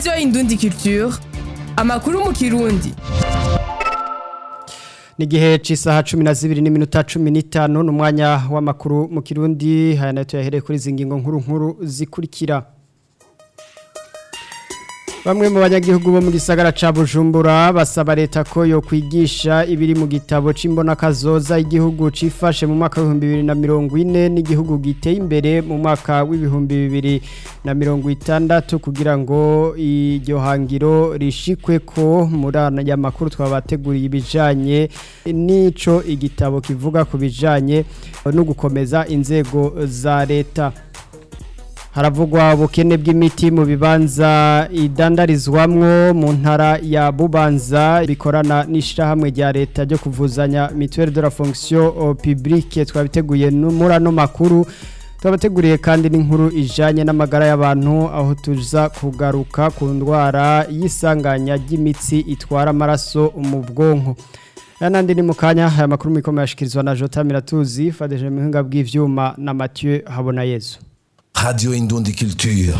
radiyo indundi culture amakuru mu kirundi ni igihe cy'isaha cumi na zibiri n'iminota cumi n'itanu ni umwanya w'amakuru mu kirundi haya nayo tuyahereye kuri izi ngingo nkuru nkuru zikurikira Bamwe mu banyagihugu bo mu gisagara ca Bujumbura basaba leta ko yo kwigisha ibiri mu gitabo c'imbona kazoza igihugu cifashe mu mwaka wa 2040 n'igihugu giteye imbere mu mwaka w'ibihumbi bibiri na mirongo itandatu kugira ngo iryo hangiro rishikwe ko muri aya makuru twabateguriye ibijanye n'ico igitabo kivuga ku bijanye no gukomeza inzego za leta haravugwa ubukene bw'imiti mu bibanza idandarizwamwo mu ntara ya bubanza bikorana n'ishyirahamwe rya leta ryo kuvuzanya mituweli de la fonction publique twabiteguye muri ano makuru twabateguriye kandi n'inkuru ijyanye n'amagara y'abantu aho tuza kugaruka ku ndwara y'isanganya ry'imitsi itwara amaraso mu bwonko aya n'andi ni mu kanya aya makuru mikomeye ashyikirizwa na jota miratuzi fadeje mu buhinga bw'ibyuma na mathieu habonayezu Radio Indundi Culture.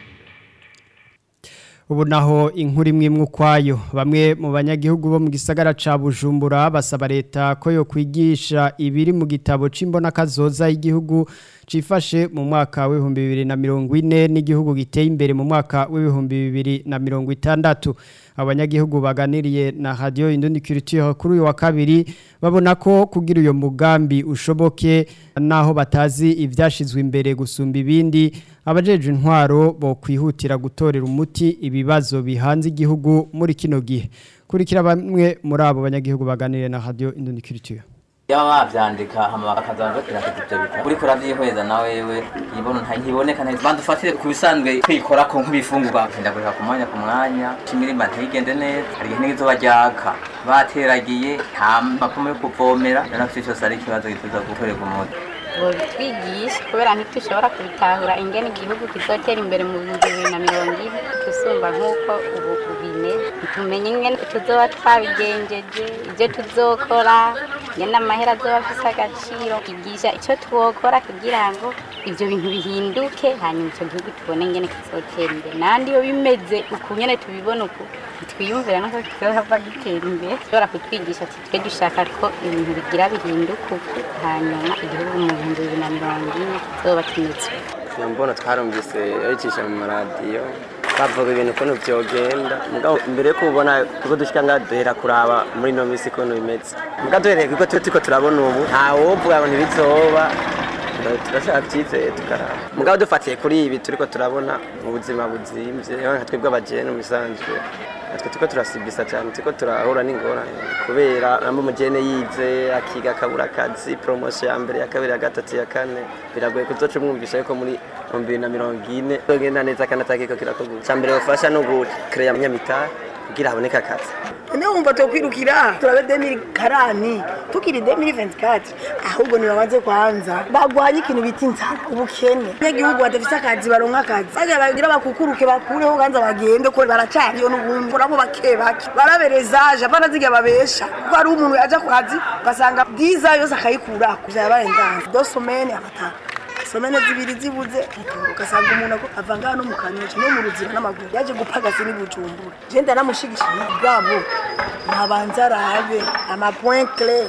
ubu naho inkuru imwe imwe ukwayo bamwe mu banyagihugu bo mu gisagara ca Bujumbura basaba leta ko yo kwigisha ibiri mu gitabo c'imbona kazoza y'igihugu cifashe mu mwaka w'ibihumbi bibiri na mirongo ine n'igihugu giteye imbere mu mwaka w'ibihumbi bibiri na mirongo itandatu abanyagihugu baganiriye na radio Indundi Culture kuri uyu wa kabiri babona ko kugira uyo mugambi ushoboke naho batazi ivyashizwe imbere gusumba ibindi abajeje intwaro bo kwihutira gutorera umuti ibibazo bihanze igihugu muri kino gihe kurikira bamwe muri abo banyagihugu baganiriye na radio Indundi Culture yaba bavyandika hama bakazaza kirakaza ivyo bitabo uriko uravyihweza nawe wewe ibona ntiboneka neza bandufatire ku bisanzwe kwikora ko nk'ibifungurwa ndagurika ku mwanya ku mwanya imirima ntigende neza hari igihe n'izuba ryaka bateragiye nta makumo yo kuvomera rero navyo cyose ari ikibazo gituza gutorerwa umuti twigisha kubera ntitushobora kubitahura ingene igihugu kizotera imbere mu bihumbi bibiri na mirongo ine tusumba nk'uko ubu bimeze tumenye ingene tuzoba twabigenjeje ibyo tuzokora ingene amahera azoba afise agaciro kigisha icyo twokora kugira ngo ibyo bintu bihinduke hanyuma icyo gihugu tubone ingene kizotera imbere nandi iyo bimeze uku nyene tubibona uku twiyumvira nuko kizohava gitera imbere ushobora kutwigisha ati twe dushaka ko ibintu bigira bihinduka uku hanyuma igihugu mu bihumbi bibiri na mirongo ine kizoba kimeze iyo mbona twarumvise yabicisha mu maradiyo bavuga ibintu ukuntu vyogenda mugabo mbere yo kubona kuko dushika ngaha duhera kuraba muri ino minsi ukuntu bimeze mugabo duhereye kuko twe turiko turabona ubu ntawovuga ngo ntibizoba turashaka icyizere tukaraba mugabo dufatiye kuri ibi turiko turabona mu buzima buzimvye nka twebwe abajene mu bisanzwe natwe turiko turasibisa cyane turiko turahura n'ingorane kubera namba umujene yize akiga akabura akazi poromosiyo ya mbere ya kabiri ya gatatu ya kane biragoye kuzoca umwumvisha yuko muri mu bibiri na mirongo ine zogenda neza kandi atakiko kirakorwa icya mbere bafasha no gukereya abanyamitari kugira haboneke akazi niyo wumva tukwirukira turabe demiri karani tukiri demiri venti kati ahubwo nibabanze kwanza bagwanye ikintu bita inzara ubukene abanyagihugu badafise akazi baronka akazi bagira bagira bakukuruke bakureho ganza bagende ko baracariyo n'ubundi urabo bake bake baraberezaje abana ziga babesha kuko hari umuntu yaja ku kazi ugasanga byiza yose akayikurako vyaba barendanze dosomene abatanu somene zibiri zibuze ugasanga umuntu ako avanga hano mu kanyosha no mu ruzira n'amaguru yaje gupagase n'ibujumbura je ndanamushigishije bwabo ntabanza arabe amapoint clé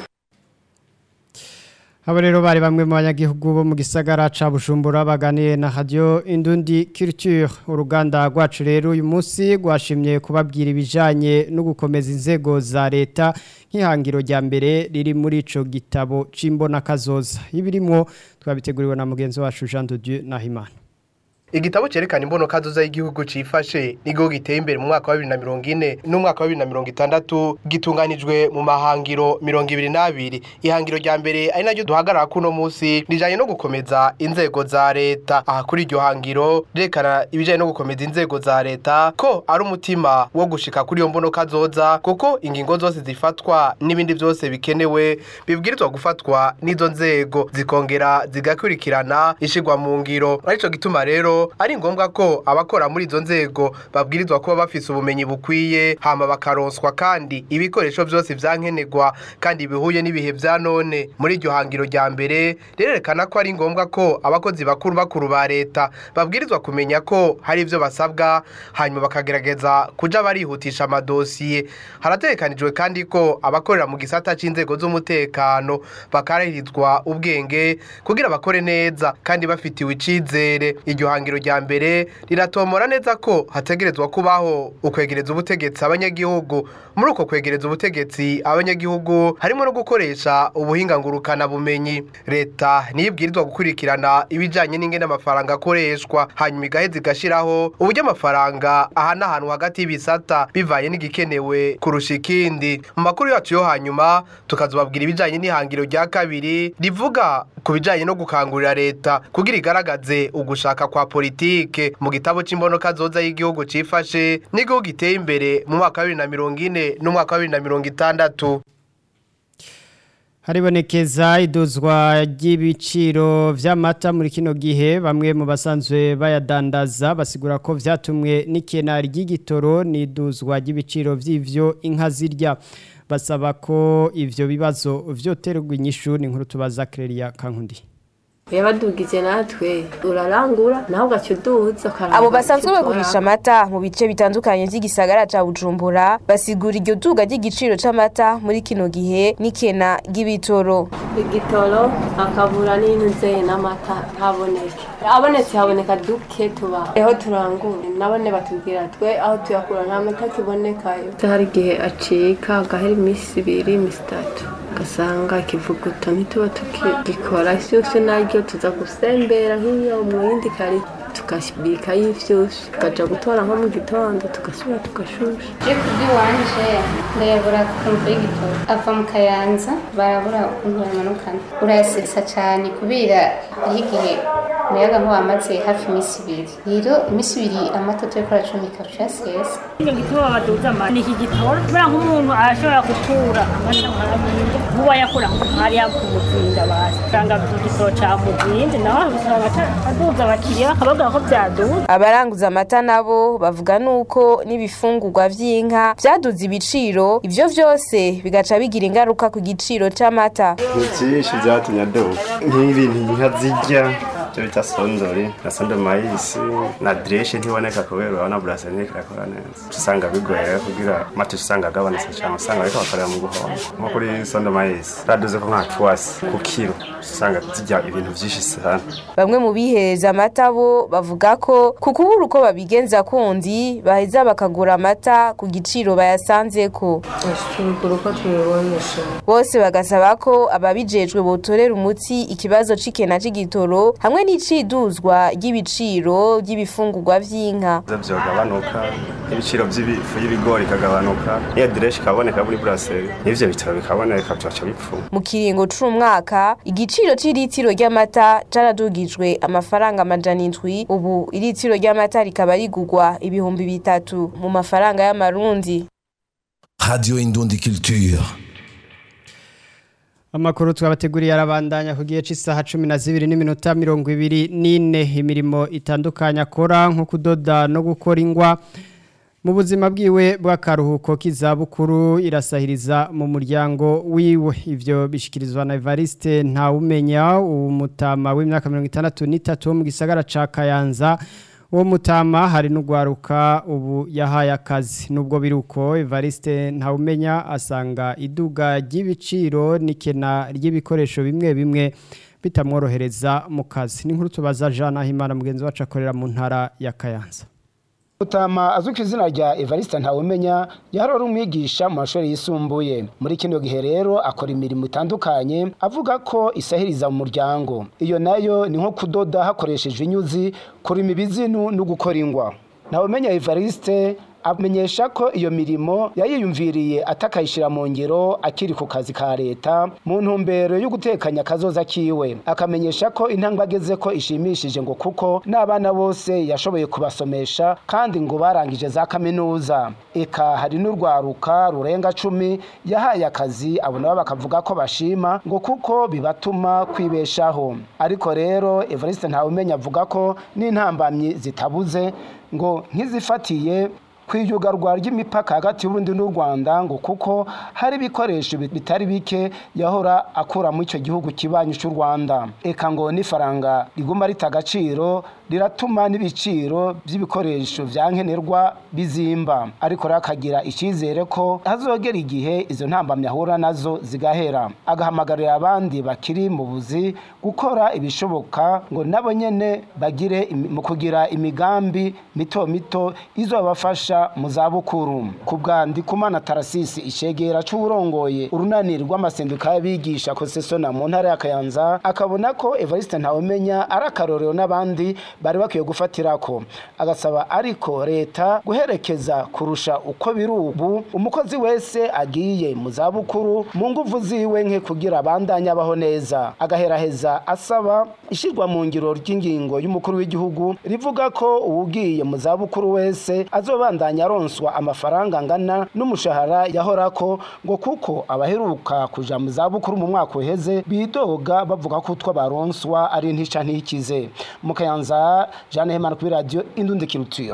Abo rero bari bamwe mu banyagihugu bo mu gisagara ca Bujumbura baganiye na Radio Indundi Culture uruganda rwacu rero uyu munsi gwashimye kubabwira ibijanye no gukomeza inzego za leta nk'ihangiro rya mbere riri muri ico gitabo c'imbona kazoza ibirimwo twabiteguriwe na mugenzi wacu Jean de Dieu Nahimana Igitabo cerekana imbono kazoza y'igihugu cifashe nigo giteye imbere mu mwaka wa 2040 n'umwaka wa 2060 gitunganijwe mu mahangiro 22 ihangiro rya mbere ari naryo duhagarara kuno munsi rijanye no gukomeza inzego za leta aha kuri iryo hangiro rekana ibijanye no gukomeza inzego za leta ko ari umutima wo gushika kuri iyo mbono kazoza kuko ingingo zose zifatwa n'ibindi byose bikenewe bibwirizwa gufatwa n'izo nzego zikongera zigakurikirana ishigwa mu ngiro arico gituma rero rero ari ngombwa ko abakora muri izo nzego babwirizwa kuba bafise ubumenyi bukwiye hama bakaronswa kandi ibikoresho byose vyankenerwa kandi bihuye n'ibihe vya none muri iryo hangiro rya mbere rirerekana ko ari ngombwa ko abakozi bakuru bakuru ba leta babwirizwa kumenya ko hari ivyo basabwa hanyuma bakagerageza kuja barihutisha amadosiye harategekanijwe kandi ko abakorera mu gisata c'inzego z'umutekano bakarahirizwa ubwenge kugira bakore neza kandi bafitiwe icizere iryo hangiro rya mbere riratomora neza ko hategerezwa kubaho ukwegereza ubutegetsi abanyagihugu muri uko kwegereza ubutegetsi abanyagihugu harimo no gukoresha ubuhinga ngurukana bumenyi leta niyo ibwirizwa gukurikirana ibijanye n'ingene amafaranga akoreshwa hanyuma igaheza igashiraho uburyo amafaranga ahanahanwa hagati y'ibisata bivanye n'igikenewe kurusha ikindi mu makuru yacu yo hanyuma tukazobabwira ibijanye n'ihangiro rya kabiri rivuga ku bijanye no gukangurira leta kugira igaragaze ugushaka kwa politike mu gitabo c'imbonoka zoza y'igihugu cifashe n'igihugu giteye imbere mu mwaka wa bibiri na mirongo ine n'umwaka wa bibiri na mirongo itandatu haribonekeza iduzwa ry'ibiciro vy'amata muri kino gihe bamwe mu basanzwe bayadandaza basigura ko vyatumwe n'ikena ry'igitoro n'iduzwa ry'ibiciro vy'ivyo inka zirya basaba ko ivyo bibazo vyoterwa inyishu ni nkuru tubaza Clelia Kankundi yabadugije natwe urarangura nawe ugaca uduza abo basanzwe bagurisha amata mu bice bitandukanye by'igisagara ca bujumbura basigura iryo duga ry'igiciro c'amata muri kino gihe n'ikena ry'ibitoro igitoro akabura n'intuze n'amata haboneke abonetse haboneka duke tuba eho turangura nabone batubwira twe aho tuyakura nta mata kibonekayo hari igihe acika agahera iminsi ibiri iminsi itatu ugasanga ikivuguto ntituba tukigikora ishyushyu naryo tuza gusembera nk'iyo mu yindi kari tukabika y'ivyushyu tukaja gutora nko mu gitondo tugasubira tugashusha je kubw'iwanje ndayabura kumva y'igitoro ava mu kayanza barabura ukuntu bayamanukana urayasesa cane kubera hariho igihe umuyaga nkuba wamaze hafi iminsi ibiri rero iminsi ibiri amata turiko aracumika ucayasesa icyo gitoro baduza amata ni iki gitoro kubera nk'umuntu arashobora gutura amata nk'aminda nkuba yakura hariya ku muzinda basi usanga igitoro ca muzinda nawe usanga aduza abakiriya bakababwira ko vyaduza abaranguza amata nabo bavuga nuko n'ibifungurwa vy'inka vyaduze ibiciro ivyo vyose bigaca bigira ingaruka ku giciro c'amata ni vyinshi vyatumye aduga nk'ibintu inka zirya ivyo bita sondori na sondo mayisi na dreshe ntiboneka kubera urabona burasani irakora neza usanga bigoye rero kugira amata usanga agabanutse cane usanga bariko bakorera mu guhomba nko kuri sondo mayisi raduze ko nka twasi ku kiro usanga zirya ibintu vyinshi sana bamwe mu bihereza amata bo bavuga ko ku kubura uko babigenza kundi baheza bakagura amata ku giciro bayasanzeko tubigura uko tubibonesha bose bagasaba ko ababijejwe botorera umuti ikibazo c'ikena c'igitoro hamwe n'iciduzwa ry'ibiciro by'ibifungurwa vy'inka vyogabanuka ibiciro vy'ibifu y'ibigori ikagabanuka niyo direshi ikaboneka muri buraseri n'ivyo bitaro bikaboneka vyaca bipfuma mu kiringo c'umwaka igiciro c'iritiro ry'amata caradugijwe amafaranga amajana indwi ubu iritiro ry'amata rikaba rigurwa ibihumbi bitatu mu mafaranga y'amarundi Radio Indundi Culture. Amakuru twabateguriye arabandanya ku gihe cy'isaha 12 n'iminota 24 imirimo itandukanye akora nko kudoda no gukora ingwa mu buzima bwiwe bw'akaruhuko k'izabukuru irasahiriza mu muryango wiwe ivyo bishikirizwa na Evariste ntawumenya umutama w'imyaka 63 wo mu gisagara ca Kayanza uwo mutama hari n'ugwaruka ubu yahaye akazi nubwo biruko Evariste ntawumenya asanga iduga ry'ibiciro n'ikena ry'ibikoresho bimwe bimwe bitamworohereza mu kazi n'inkuru tubaza Jean Ahimana mugenzi wacu akorera mu ntara ya Kayanza Utama azwi ku izina rya Evariste Ntawumenya yarora umwigisha mu mashuri yisumbuye muri kino gihe rero akora imirimo itandukanye avuga ko isahiriza mu muryango iyo nayo ni nko kudoda hakoreshejwe inyuzi kurima ibizinu no gukora ingwa Ntawumenya Evariste amenyesha ko iyo mirimo yayiyumviriye atakayishira mu ngiro akiri ku kazi ka leta mu ntumbero yo gutekanya akazoza kiwe akamenyesha ko intambwe ageze ko ishimishije ngo kuko n'abana bose yashoboye kubasomesha kandi ngo barangije za kaminuza eka hari n'urwaruka rurenga cumi yahaye akazi abo nabo bakavuga ko bashima ngo kuko bibatuma kwibeshaho ariko rero Evariste Ntawumenya avuga ko n'intambamyi zitabuze ngo nk'izifatiye kwiyugarwa ry'imipaka hagati y'Uburundi n'u Rwanda ngo kuko hari ibikoresho bitari bike yahora akura muri icyo gihugu kibanyi cy'u Rwanda eka ngo n'ifaranga riguma rita agaciro riratuma n'ibiciro by'ibikoresho vya nkenerwa bizimba ariko rero akagira icyizere ko hazogera igihe izo ntambamyi ahura nazo zigahera agahamagarira abandi bakiri mu buzi gukora ibishoboka ngo nabo nyene bagire mu kugira imigambi mito mito izobafasha mu zabukuru ku bwa ndikumana tarasisi ishegera c'uburongoye urunani rw'amasenduka y'abigisha kosesona mu ntara ya kayanza akabona ko evariste ntawumenya ari akarorero n'abandi bari bakwiye gufatirako agasaba ariko leta guherekeza kurusha uko biri ubu umukozi wese agiye mu zabukuru mu nguvu ziwe nke kugira abandanye abaho neza agaheraheza asaba ishyirwa mu ngiro ry'ingingo y'umukuru w'igihugu rivuga ko uwugiye mu zabukuru wese azobandanya aronswa amafaranga angana n'umushahara yahorako ngo kuko abaheruka kuja mu zabukuru mu mwaka uheze bidoga bavuga ko utwo baronswa ari ntica ntikize mu kayanza Jeanne Hemana kuri radio Indundi Culture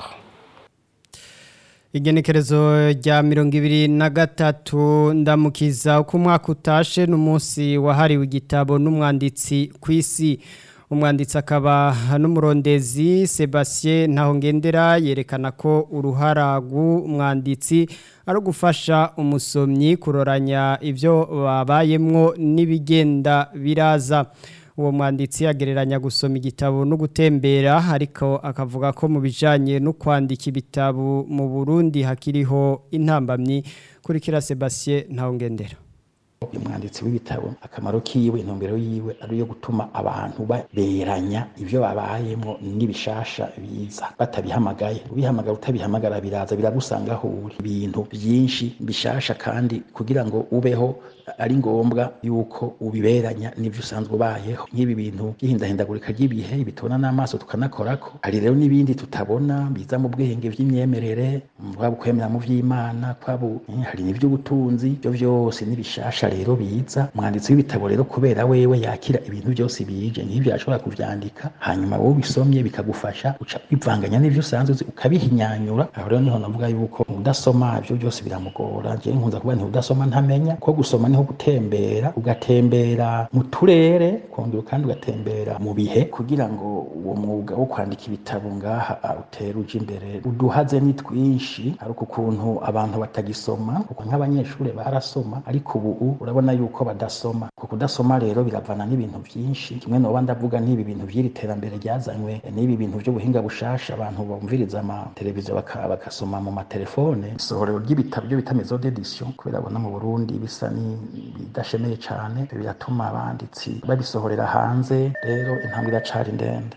Igenekerezo rya mirongo ibiri na gatatu ndamukiza uko umwaka utashe n'umunsi wahariwe igitabo n'umwanditsi ku isi umwanditsi akaba n'umurondezi Sebastien Ntahongendera yerekana ko uruhara rw'umwanditsi ari ugufasha umusomyi kuroranya ibyo babayemwo n'ibigenda biraza uwo mwanditsi agereranya gusoma igitabo no gutembera ariko akavuga ko mu bijyanye no kwandika ibitabo mu burundi hakiriho intambamyi kurikira Sebastien Ntahongendera umwanditsi w'ibitabo akamaro kiwe intumbero yiwe ari yo gutuma abantu beranya ibyo babayemo n'ibishasha biza batabihamagaye ubihamagara utabihamagara biraza biragusanga aho uri ibintu byinshi bishasha kandi kugira ngo ubeho ari ngombwa yuko ubiberanya n'ibyo usanzwe ubayeho nk'ibi bintu by'ihindahindagurika ry'ibihe bitubona n'amaso tukanakorako hari rero n'ibindi tutabona biza mu bwenge by'imyemerere kwaba ukwemera mu by'imana kwaba hari n'iby'ubutunzi ibyo byose n'ibishasha rero biza umwanditsi w'ibitabo rero kubera wewe yakira ibintu byose bije nk'ibyo yashobora kuvyandika hanyuma wowe ubisomye bikagufasha uca bivanganya n'ivyo usanzwe uzi ukabihinyanyura aho rero niho navuga yuko udasoma ibyo byose biramugora jewe nkunza kuvuga nti udasoma ntamenya ko gusoma niho gutembera ugatembera mu turere kongera kandi ugatembera mu bihe kugira ngo uwo mwuga wo kwandika ibitabo ngaha utere uje imbere uduhaze ni twinshi ariko ukuntu abantu batagisoma kuko nk'abanyeshuri barasoma ariko ubu urabona yuko badasoma ku kudasoma rero biravana n'ibintu byinshi kimwe noba ndavuga n'ibi bintu by'iri terambere ryazanywe n'ibi bintu by'ubuhinga bushasha abantu bumviriza amateleviziyo bagasoma mu matelefone isohorero ry'ibitabo byo bita maison d'édition kubera abona mu Burundi bisa bidashemeye cyane biratuma abanditsi babisohorera hanze rero intambwe iracari ndende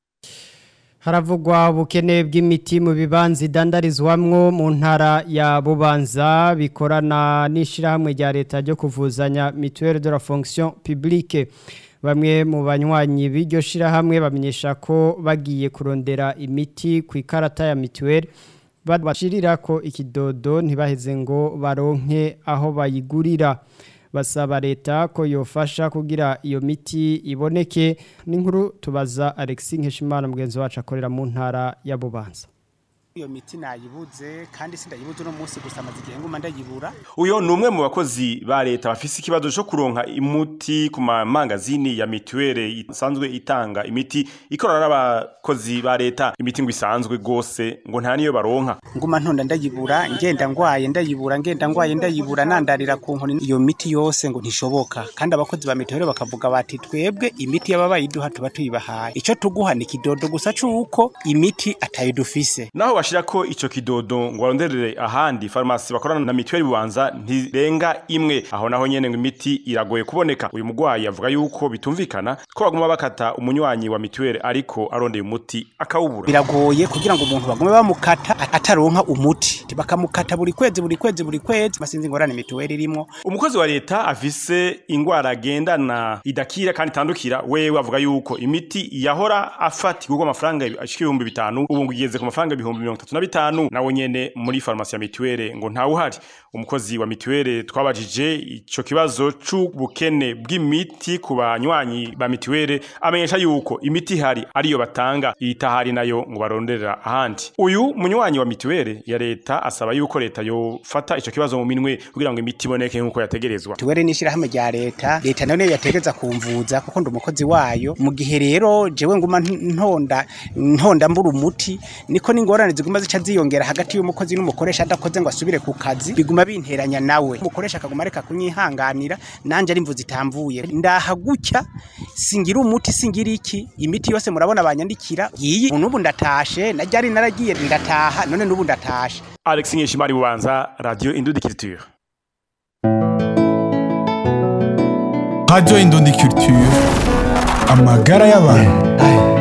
haravugwa ubukene bw'imiti mu bibanza idandarizwamwo mu ntara ya bubanza bikorana n'ishyirahamwe rya leta ryo kuvuzanya mituweli de la fonction publique bamwe mu banywanyi b'iryo shyirahamwe bamenyesha ko bagiye kurondera imiti ku ikarata ya mituweli bashirira ko ikidodo ntibaheze ngo baronke aho bayigurira basaba leta ko yofasha kugira iyo miti iboneke n'inkuru tubaza Alexis Nkeshimana mugenzi wacu akorera mu ntara ya Bubanza iyo miti nayibuze kandi sindayibuze uno munsi gusa amaze igihe nguma ndayibura uyo ni umwe mu bakozi ba leta bafise ikibazo cyo kuronka imuti ku mamangazini ya mituwere isanzwe itanga imiti ikorana n'abakozi ba leta imiti ngo isanzwe gose ngo nta niyo baronka nguma ntonda ndayibura ngenda ngwaye ndayibura ngenda ngwaye ndayibura nandarira ku nkoni iyo miti yose ngo ntishoboka kandi abakozi ba mituwere bakavuga bati twebwe imiti y'ababayiduha tuba tuyibahaye ico tuguha ni kidodo gusa c'uko imiti atayidufise naho bashira ko ico kidodo ngo baronderere ahandi farumasi bakorana na mituweli bubanza ntirenga imwe aho naho nyene ngo imiti iragoye kuboneka uyu mugwayi avuga yuko bitumvikana ko baguma bakata umunywanyi wa mituweli ariko arondeye umuti akawubura biragoye kugira ngo umuntu bagume bamukata ataronka umuti bakamukata buri kwezi buri kwezi buri kwezi basinzi ingorane mituweli irimo umukozi wa leta afise ingwara agendana idakira kandi itandukira wewe avuga yuko imiti yahora afatirwa amafaranga ashika ibihumbi bitanu ubu ngo igeze ku mafaranga ibihumbi mirongo itatu na bitanu nawe nyene muri farumasi ya mituweli ngo ntawuhari umukozi wa mituweli twabajije ico kibazo c'ubukene bw'imiti ku banywanyi ba mituweli amenyesha yuko imiti ihari ariyo batanga itahari nayo ngo baronderera ahandi uyu munywanyi wa mituweli ya leta asaba yuko leta yofata ico kibazo mu minwe kugira ngo imiti iboneke nk'uko yategerezwa mituweli ni ishirahamwe rya leta leta nayo niyo yategeza kumvuza kuko ndi umukozi wayo mu gihe rero jewe nguma ntonda ntonda mbura umuti niko n'ingorane ziguma zica ziyongera hagati y'umukozi n'umukoresha adakoze ngo asubire ku kazi biguma binteranya nawe umukoresha akaguma areka kunyihanganira nanje ari mvuza itamvuye ndaha gutya singira umuti singira iki imiti yose murabona banyandikira iyi n'ubu ndatashe najyari naragiye ndataha none n'ubu ndatashe Alex Nkeshimari bubanza Radio Indudikiriture Radio Indundi Culture amagara y'abantu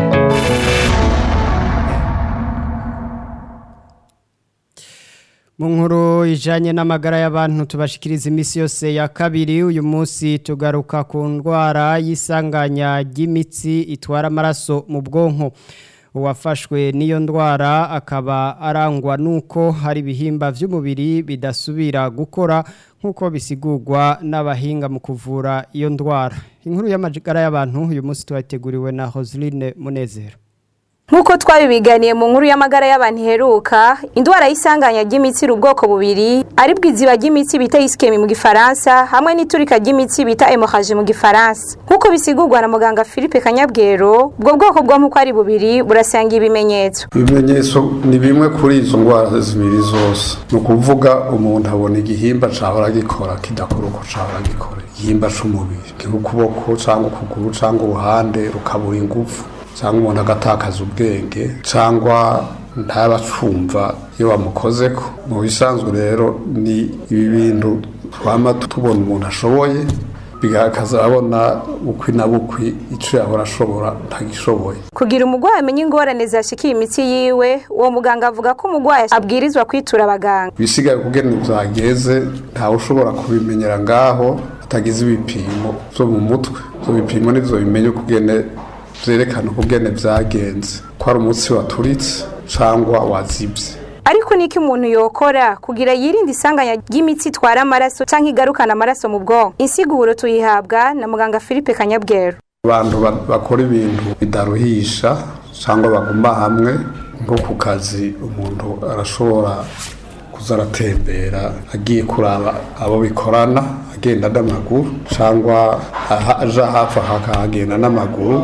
mu nkuru ijanye n'amagara y'abantu tubashikiriza iminsi yose ya kabiri uyu munsi tugaruka ku ndwara y'isanganya ry'imitsi itwara amaraso mu bwonko uwafashwe n'iyo ndwara akaba arangwa n'uko hari ibihimba by'umubiri bidasubira gukora nk'uko bisigurwa n'abahinga mu kuvura iyo ndwara inkuru y'amagara y'abantu uyu munsi tubateguriwe na Roseline Munezero Nkuko twabibiganiye mu nkuru y'amagara y'abantu iheruka, indwara y'isanganya ry'imitsi iri ubwoko bubiri, ari bwiziba ry'imitsi bita iskemi mu gifaransa, hamwe n'iturika ry'imitsi bita hemorrhage mu gifaransa. Nkuko bisigurwa na muganga Philippe Kanyabwero, ubwo bwoko bwo nkuko ari bubiri burasanga ibimenyetso. ibimenyetso ni bimwe kuri izo ndwara zibiri zose ni ukuvuga umuntu abona igihimba cahora gikora kidakora uko cahora gikora igihimba c'umubiri nk'ukuboko cyangwa ukuguru cyangwa uruhande rukabura ingufu cyangwa umuntu agatakaza ubwenge cyangwa ntabacumva iyo bamukozeko mu bisanzwe rero ni ibi bintu twama tubona umuntu ashoboye bigaragaza abona bukwi na bukwi icyo yahora ashobora ntagishoboye Kugira umugwayi amenye ingorane zashikiye imitsi yiwe, uwo muganga avuga ko umugwayi abwirizwa kwitura abaganga. ibisigaye kugena byageze ntawe ushobora kubimenyera ngaho atagize ibipimo byo mu mutwe ibyo bipimo nibyo bimenya ukugene byerekana ukugene byagenze ko ari umutsi waturitse cyangwa wazibye Ariko niki umuntu yokora kugira yirinde isanganya ry'imitsi itwara amaraso canke igarukana amaraso mu bwonko. Insiguro tuyihabwa na muganga Philippe Kanyabwero. abantu ba- bakora ibintu bidaruhisha cyangwa baguma hamwe nko ku kazi umuntu arashobora kuza aratembera agiye kuraba abo bikorana agenda n'amaguru cyangwa aha- aja hafi aha akahagenda n'amaguru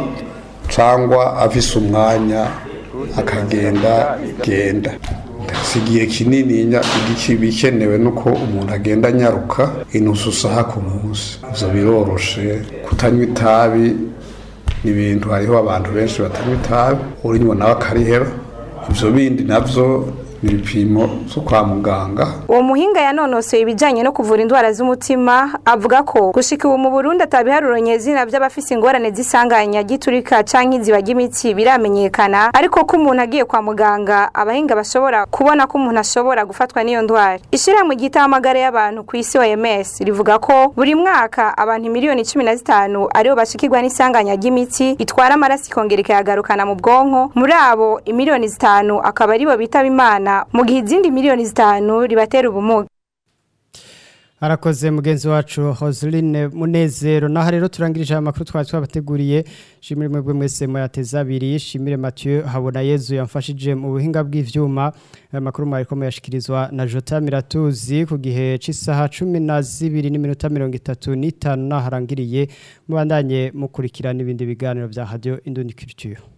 cyangwa afise umwanya akagenda genda si igihe kinini bikenewe nuko umuntu agenda anyaruka inusu saha ku munsi ibyo biroroshe kutanywa itabi ni ibintu hariho abantu benshi batanywa itabi urinywa nawe akarihera ibyo bindi nabyo ni ibipimo byo kwa muganga Uwo muhinga yanonosoye ibijanye no kuvura indwara z'umutima avuga ko gushika ubu mu Burundi atabiharuro nyezina by'abafise ingorane z'isanganya giturika canke iziba ry'imitsi biramenyekana ariko ko umuntu agiye kwa muganga abahinga bashobora kubona ko umuntu ashobora gufatwa n'iyo ndwara. Ishirahamwe ryita amagara y'abantu ku isi OMS rivuga ko buri mwaka abantu miliyoni 15 aribo bashikirwa n'isanganya ry'imitsi itwara amaraso ikongera ikayagarukana mu bwonko muri abo imiliyoni zitanu akaba aribo bitaba imana mu gihe izindi miliyoni zitanu ribatera ubumuga Arakoze mugenzi wacu Roseline Munezero naho rero turangirije aya makuru twari twabateguriye shimire mwebwe mwese muyateza abiri shimire Mathieu Habona Yezu yamfashije mu buhinga bw'ivyuma aya makuru mwari ko muyashikirizwa na Jota Miratuzi ku gihe c'isaha 12 n'iminota 35 naharangiriye mubandanye mukurikira n'ibindi biganiro bya Radio Indoni Culture